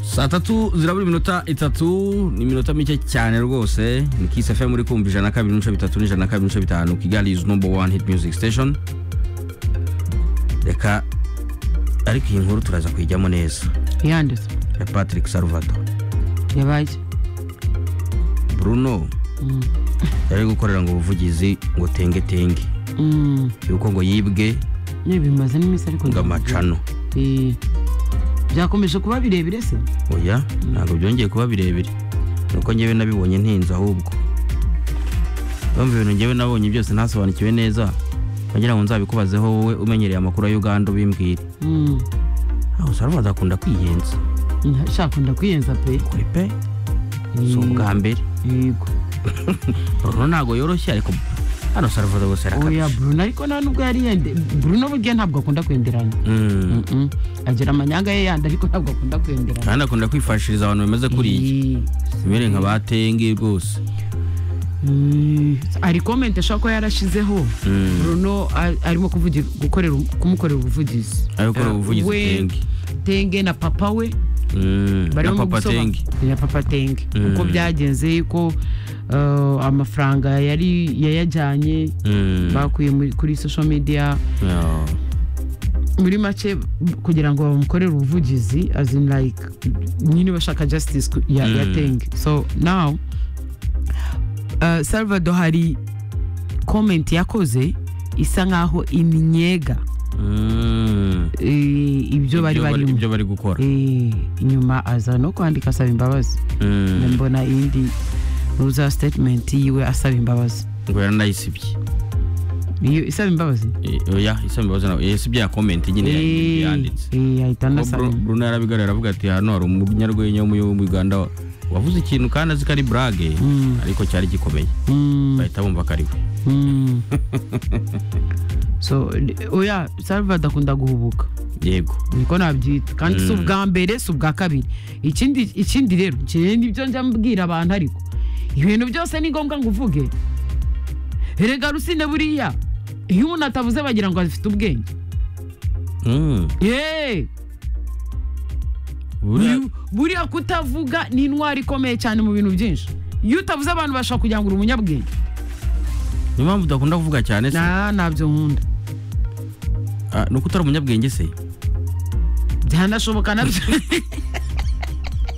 saa tatu zirabura iminota itatu ni iminota mike cyane rwose ni kisi fm muri kumva ijana na kabiri n'ibice bitatu n'ijana na kabiri n'ibice bitanu kigali is number one hit music station reka ariko iyi nkuru turaza kuyijyamo neza yanditse ya patrick salvato yabaye bruno yari gukorera ngo ubuvugizi ngo tenge tenge Mm, yuko ngo yibwe yewe bimaze n'iminsi ariko ngo ntabwo- amacano Eh, byakomeje kuba birebire se oya ntabwo byongeye kuba birebire nuko ngewe nabibonye ntinze ahubwo bamva ibintu ngewe nabonye byose ntasobanukiwe neza bagira ngo nzabikubazeho wowe umenyereye amakuru ya uganda ubimbwire Mm, aho sarvaza akunda kwiyenza nta- shaka ndakwiyenza pe kuri pe si Mm. ubwa mbere yego bruno ntabwo yoroshye ariko hano sarvaza gusa oya yarakabije bruno ariko nta nubwo yari yende bruno burya ntabwo akunda kwenderanya Mm. Mm-mm. agira amanyanga ye yandi ariko ntabwo akunda kwenderanya kandi akunda kwifashiriza abantu bameze kuriya Eh, simere nka batenge rwose Mm, hari komenti ashobora kuba yarashizeho Mm. bruno a- arimo kuvugi- gukorera kumukorera ubuvugizi Ari gukorera ubuvugizi We- Tenge. tenge na papa we Mm. na barimo mu papa gusobanura- tenge na papa tenge Mm. uko byagenze ko uh, amafaranga yari yayajyanye Mm. bakuye muri- kuri social media Yeah. muri make kugira ngo bamukorere ubuvugizi as in like nyine bashaka justice ku- ya, ya Mm. tenge so now uh, salvador hari comment yakoze isa nkaho iminyega Mm. eh, ibyo bari barimo ibyo bari gukora Eh, nyuma aza no kwandika asaba imbabazi Mm. mbona indi ruza statement yiwe asaba imbabazi ngo yaranayisibye iyo isaba imbabazi Eh, oya isaba imbabazi nawe yasibye ya komenti nyine Eh, yanditse eh, ahita Ubwo anasaba Bru- imbabazi. bruno yarabigarura aravuga ati hano hari umunyarwenya wo muri wo muri uganda wa- wavuze ikintu kandi azi ko ari burage Mm. ariko cyari gikomeye Mm. bahita bumva ko ari we Mm. so li- oya salvador akunda guhubuka yego niko nabyita kandi si Mm. ubwa mbere si ubwa kabiri ikindi ikindi rero ikindi nibyo njya mbwira abantu ariko ibintu byose ni ngombwa ngo uvuge erega rusine buriya iyo umuntu atavuze bagira ngo afite ubwenge Mm. yeee Buriya- Uyu- buriya kutavuga ni intwari ikomeye cyane mu bintu byinshi iyo utavuze abantu bashobora kugira ngo uri umunyabwenge niyo mpamvu udakunda kuvuga cyane se na ntabyo nkunda Ah, ni uko utari umunyabwenge se byanashoboka nabyo